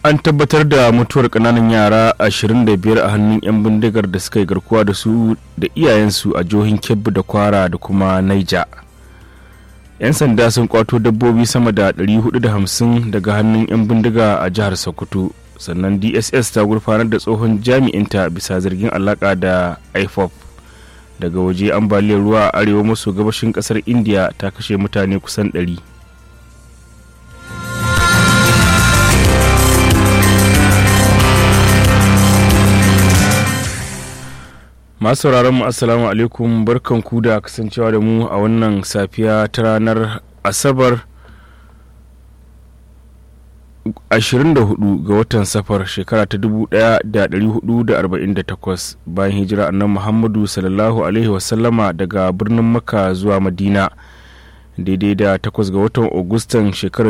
an tabbatar da mutuwar kananan yara 25 a hannun 'yan bindigar da suka yi garkuwa da su da iyayensu a jihohin kebbi da kwara da kuma naija 'yan sanda sun kwato dabbobi sama da 450 daga hannun 'yan bindiga a jihar sokoto sannan dss ta gurfanar da tsohon jami'inta bisa zargin alaka da ifop daga waje ambaliyar ruwa a arewa maso gabashin kasar india ta kashe mutane kusan 100 masu sauraron mu assalamu alaikum barkan ku da kasancewa da mu a wannan safiya ta ranar asabar 24 ga watan safar shekara ta 1448 bayan hijira annan muhammadu sallallahu alaihi wasallama daga birnin makka zuwa madina daidai da 8 ga watan agustan shekarar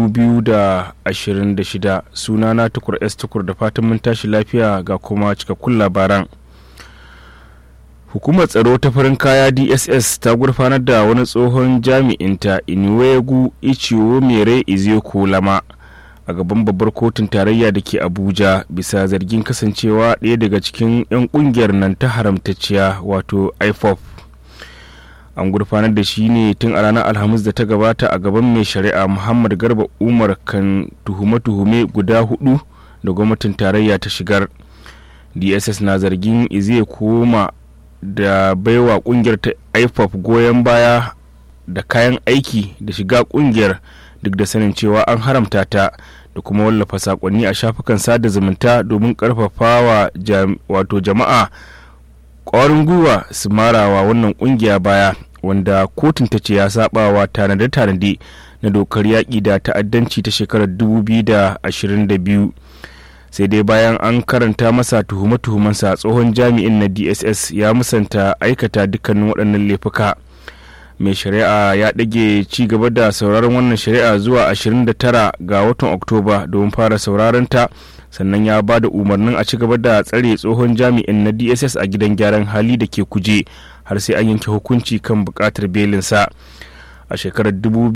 2026 sunana tukur s tukur da fatan mun tashi lafiya ga kuma cikakkun labaran hukumar tsaro ta farin kaya dss ta gurfanar da wani tsohon jami'inta inuwegu ichiwo mere izeko lama a gaban babbar kotun tarayya da ke abuja bisa zargin kasancewa ɗaya daga cikin 'yan ƙungiyar nan ta haramtacciya wato ifop an gurfanar da shi ne tun a ranar alhamis da ta gabata a gaban mai shari'a muhammad garba umar kan tuhume-tuhume guda hudu da gwamnatin tarayya ta shigar dss na zargin iziya koma da baiwa kungiyar ta ifop goyon baya da kayan aiki da shiga kungiyar duk da sanin cewa an haramta ta da kuma wallafa sakonni a shafukan sada zumunta domin karfafawa wato jama'a kwarin gwiwa su marawa wannan kungiya baya wanda kotun ta ce ya sabawa tanade-tanade na dokar yaƙi da ta'addanci ta shekarar 2022 sai dai bayan an karanta masa tuhume-tuhumensa tsohon jami'in na dss ya musanta aikata dukkanin waɗannan laifuka mai shari'a ya ɗage ci gaba da sauraron wannan shari'a zuwa 29 ga watan oktoba domin fara sauraron ta sannan ya ba da umarnin a ci gaba da tsare tsohon jami'in na dss a gidan gyaran hali da ke kuje har sai an yanke hukunci kan buƙatar belinsa a shekarar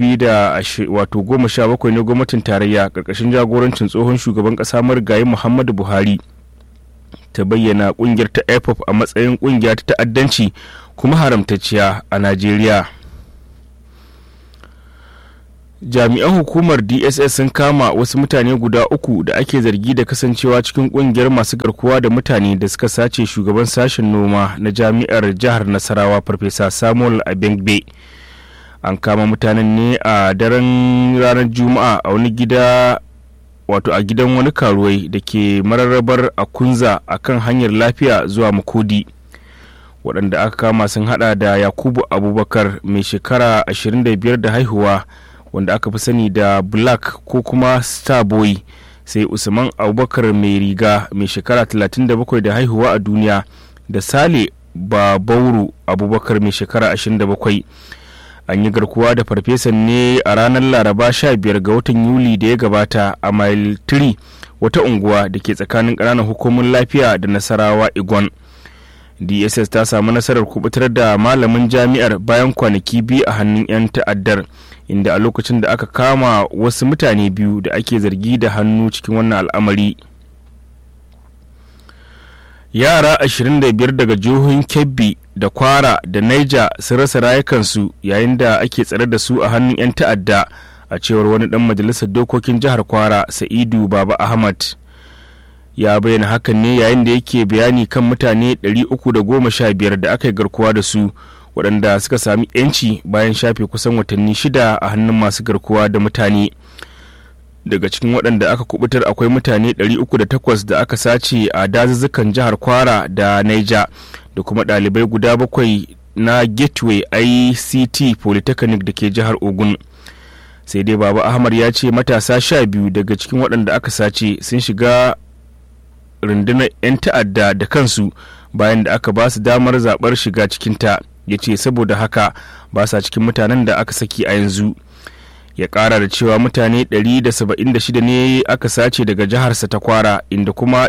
2017 ne gwamnatin tarayya karkashin jagorancin tsohon shugaban kasa marigayi muhammadu buhari ta bayyana kungiyar ta ipop a matsayin kungiya ta ta'addanci kuma haramtacciya a najeriya jami'an hukumar dss sun kama wasu mutane guda uku da ake zargi da kasancewa cikin kungiyar masu garkuwa da mutane da suka sace shugaban sashen noma na jami'ar jihar nasarawa farfesa samuel abengbe an kama mutanen ne a daren ranar juma'a a wani gida wato a gidan wani karuwai da ke mararrabar a kunza a kan hanyar lafiya zuwa makodi waɗanda aka kama sun hada da yakubu abubakar mai shekara 25 da haihuwa wanda aka fi sani da black ko kuma starboy sai usman abubakar mai riga mai shekara 37 da haihuwa a duniya da sale babauru abubakar mai shekara 27 an yi garkuwa da farfesan ne a ranar laraba 15 ga watan yuli da ya gabata a mile 3 wata unguwa da ke tsakanin ƙananan hukumin lafiya da nasarawa igon dss ta samu nasarar kubutar da malamin jami'ar bayan kwanaki biyu a hannun 'yan ta'addar inda a lokacin da aka kama wasu mutane biyu da ake zargi da hannu cikin wannan al'amari yara 25 daga jihohin kebbi da kwara da niger sun rasa rayukansu yayin da ake tsare da su a hannun 'yan ta'adda a cewar wani dan majalisar dokokin jihar kwara sa'idu baba ahmad ya bayyana hakan ne yayin da yake bayani kan mutane 315 da aka yi garkuwa da su waɗanda suka sami 'yanci bayan shafe kusan watanni shida a hannun masu garkuwa da mutane daga cikin waɗanda aka kubutar akwai mutane 308 da aka sace a dazuzzukan jihar kwara da niger da kuma ɗalibai guda bakwai na gateway ict polytechnic da ke jihar ogun sai dai baba ahmad ya ce matasa sha biyu daga cikin waɗanda aka sace sun shiga rundunar 'yan ta'adda da kansu bayan da aka ba su damar zaɓar shiga cikinta ya ce saboda haka ba sa cikin mutanen da aka saki a yanzu ya ƙara da cewa mutane 176 ne aka sace daga jiharsa ta kwara inda kuma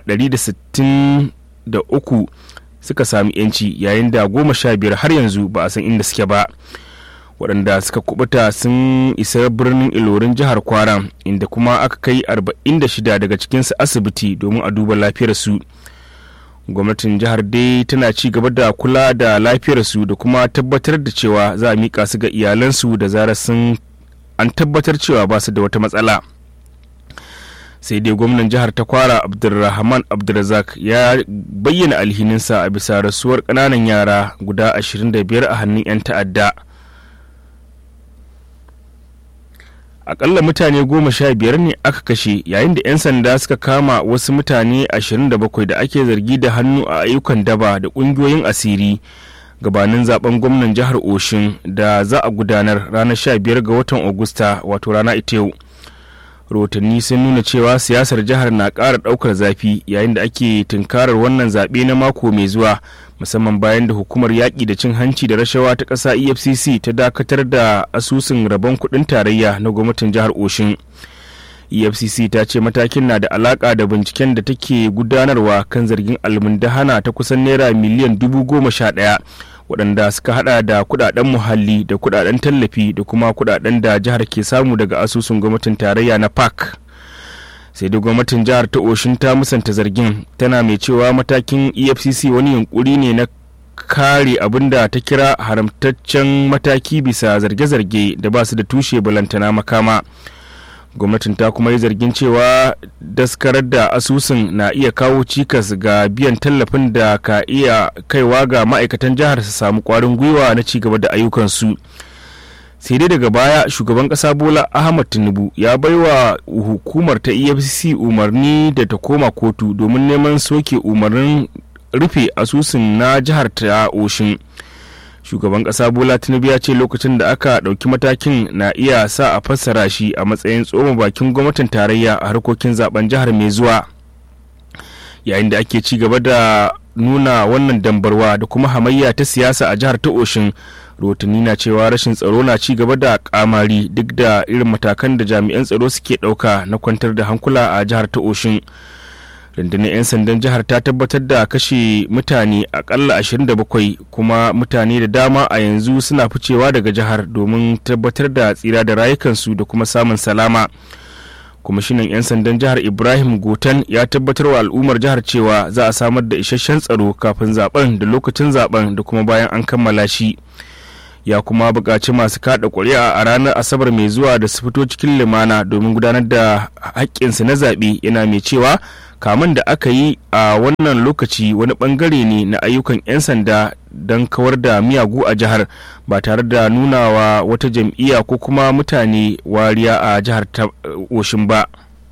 163 suka sami yanci yayin da goma sha biyar har yanzu ba a san inda suke ba waɗanda suka kubuta sun isa birnin ilorin jihar kwara inda kuma aka kai 46 daga cikinsu asibiti domin a duba lafiyarsu gwamnatin jihar dai tana ci gaba da kula da lafiyarsu da kuma tabbatar da cewa za a miƙa su ga iyalansu da zarar sun an tabbatar cewa ba su da wata matsala sai dai gwamnan jihar ta kwara abdulrahman abdulrazak ya bayyana alhininsa a bisa rasuwar ƙananan yara guda 25 a hannun 'yan ta'adda akalla mutane goma sha biyar ne aka kashe yayin da 'yan sanda suka kama wasu mutane 27 da ake zargi da hannu a ayyukan daba da ƙungiyoyin asiri gabanin zaben gwamnan jihar oshin da za a gudanar ranar 15 ga watan agusta wato rana ita yau rahotanni sun nuna cewa siyasar jihar na ƙara ɗaukar zafi yayin da ake tunkarar wannan zaɓe na mako mai zuwa musamman bayan da hukumar yaƙi da cin hanci da rashawa ta ƙasa efcc ta dakatar da asusun rabon kuɗin tarayya na gwamnatin jihar oshin efcc ta ce matakin na da alaƙa da binciken da take gudanarwa kan zargin almundahana ta kusan naira miliyan dubu goma sha ɗaya waɗanda suka hada da kudaden muhalli da kudaden tallafi da kuma kudaden da jihar ke samu daga asusun gwamnatin tarayya na park sai da gwamnatin jihar ta oshin ta musanta zargin tana mai cewa matakin efcc wani yunkuri ne na kare abin da ta kira haramtaccen mataki bisa zarge-zarge da ba su da tushe balantana makama gwamnatin ta kuma yi zargin cewa daskarar da asusun na iya kawo cikas ga biyan tallafin da ka iya kaiwa ga ma'aikatan jihar su samu kwarin gwiwa na cigaba da ayyukansu sai dai daga baya shugaban kasa bola ahmad tinubu ya baiwa hukumar ta efcc umarni da ta koma kotu domin neman soke umarnin rufe asusun na jihar ta oshin shugaban kasa bola tinubu ya ce lokacin da aka ɗauki matakin na iya sa a fassara shi a matsayin tsoma bakin gwamnatin tarayya a harkokin zaben jihar mai zuwa yayin da ake ci gaba da nuna wannan dambarwa da kuma hamayya ta siyasa a jihar ta oshin rahotanni na cewa rashin tsaro na ci gaba da kamari duk da irin matakan da jami'an tsaro suke ɗauka na kwantar da hankula a jihar ta oshin rundunar 'yan sandan jihar ta tabbatar da kashe mutane akalla 27 kuma mutane da dama a yanzu suna ficewa daga jihar domin tabbatar da tsira da rayukansu da kuma samun salama kwamishinan 'yan sandan jihar ibrahim gotan ya tabbatar wa al'ummar jihar cewa za a samar da isasshen tsaro kafin zaben da lokacin zaben da kuma bayan an kammala shi ya kuma buƙaci masu kaɗa ƙuri'a a ranar asabar mai zuwa da su fito cikin limana domin gudanar da haƙƙinsu na zaɓe yana mai cewa kamun da aka yi a wannan lokaci wani ɓangare ne na ayyukan 'yan sanda don kawar da miyagu a jihar ba tare da nunawa wata jam'iyya ko kuma mutane wariya a jihar ta oshin ba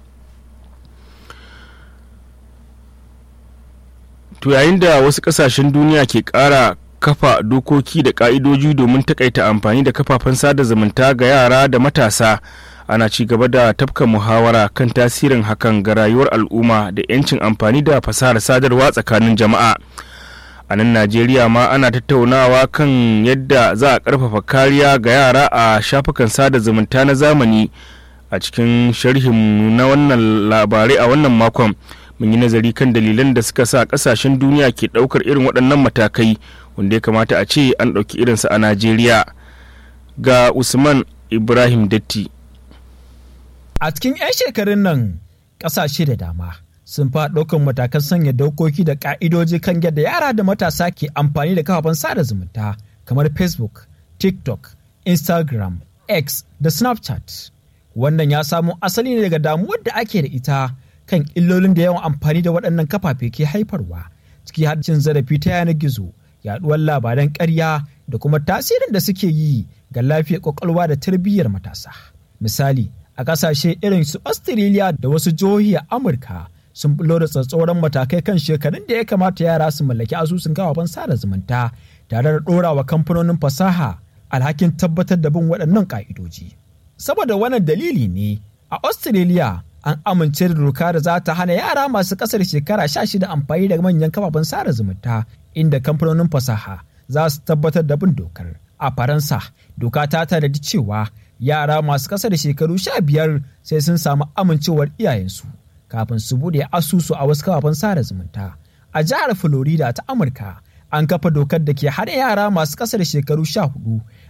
to yayin da wasu ƙasashen duniya ke ƙara kafa dokoki da ka'idoji domin takaita amfani da kafafen sada zumunta ga yara da matasa ana ci gaba da tafka muhawara kan tasirin hakan ga rayuwar al'umma da 'yancin amfani da fasahar sadarwa tsakanin jama'a a nan najeriya ma ana tattaunawa kan yadda za a karfafa kariya ga yara a shafukan sada zumunta na zamani a cikin sharhin na wannan labarai a wannan makon mun yi nazari kan dalilan da suka sa kasashen duniya ke daukar irin waɗannan matakai wanda ya kamata a ce an ɗauki irinsa a najeriya ga usman ibrahim datti a cikin 'yan shekarun nan ƙasashe da dama sun fa ɗaukan matakan sanya dokoki da ƙa'idoji kan yadda yara da matasa ke amfani da kafafen sada zumunta kamar facebook tiktok instagram x da snapchat wannan ya samo asali ne daga damuwar da ake da ita kan illolin da yawan amfani da waɗannan kafafe ke haifarwa ciki har cin zarafi ta yanar gizo yaɗuwar labaran ƙarya da kuma tasirin da suke yi ga lafiyar ƙwaƙwalwa da tarbiyyar matasa misali a ƙasashe irin su australia da wasu jihohi a amurka sun bulo da tsatsauran matakai kan shekarun da ya kamata yara su mallaki asusun kafafen sada zumunta tare da ɗorawa kamfanonin fasaha alhakin tabbatar da bin waɗannan ƙa'idoji saboda wannan dalili ne a australia an amince da doka da za ta hana yara masu ƙasar shekara sha shida amfani da manyan kafafen sada zumunta inda kamfanonin fasaha za su tabbatar da bin dokar a faransa doka ta tanadi cewa yara masu ƙasa da shekaru sha biyar sai sun samu amincewar iyayensu kafin su bude asusu a wasu kafafen sada zumunta a jihar florida ta amurka an kafa dokar da ke hana yara masu ƙasa da shekaru sha hudu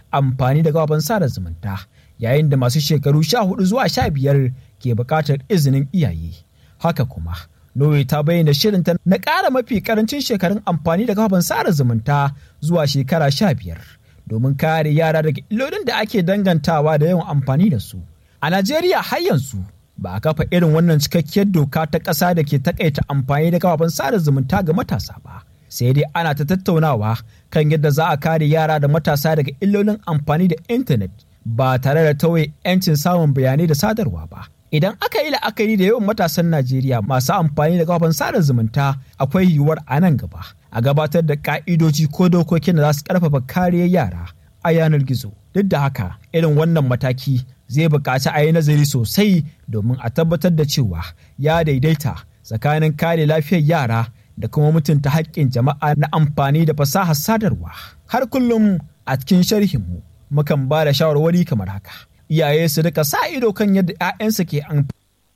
amfani da kafafen sada zumunta yayin da masu shekaru sha hudu zuwa sha biyar ke buƙatar izinin iyaye haka kuma Norway ta bayyana shirinta na ƙara mafi ƙarancin shekarun amfani da kafafen sada zumunta zuwa shekara sha biyar domin kare yara daga illolin da ake dangantawa da yawan amfani da su. A Najeriya har yanzu ba a kafa irin wannan cikakkiyar doka ta ƙasa da ke takaita amfani da kafafen sada zumunta ga matasa ba. Sai dai ana ta tattaunawa kan yadda za a kare yara da matasa daga illolin amfani da intanet ba tare da tauye 'yancin samun bayanai da sadarwa ba. Idan aka yi la'akari da yawan matasan Najeriya masu amfani da kafafen sada zumunta akwai yiwuwar a nan gaba a gabatar da ka'idoji ko dokokin da za su karfafa kariyar yara a yanar gizo. Duk da haka irin wannan mataki zai buƙaci a yi nazari sosai domin a tabbatar da cewa ya daidaita tsakanin kare lafiyar yara da kuma mutunta haƙƙin jama'a na amfani da fasahar sadarwa. Har kullum a cikin sharhinmu mukan ba da shawarwari kamar haka. iyaye su rika sa ido kan yadda 'ya'yansu ke amfani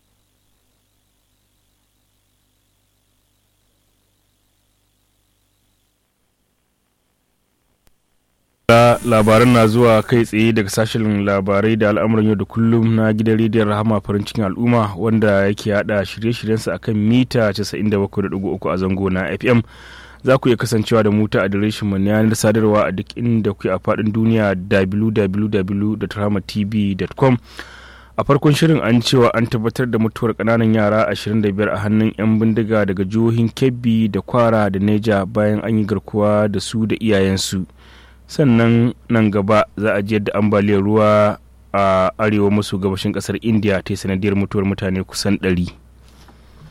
labaran na zuwa kai tsaye daga sashen labarai da al'amuran yau da kullum na gidan rediyon rahama farin cikin al'umma wanda yake hada shirye-shiryensa akan mita 97.3 a zango na fm za ku iya kasancewa da mu ta adireshin mu na yanar sadarwa a duk inda kuke a faɗin duniya www.ramatv.com a farkon shirin an cewa an tabbatar da mutuwar ƙananan yara 25 a hannun 'yan bindiga daga jihohin kebbi da kwara da neja bayan an yi garkuwa da su da iyayensu sannan nan gaba za a ji yadda ambaliyar ruwa a arewa maso gabashin ƙasar india ta sanadiyar mutuwar mutane kusan 100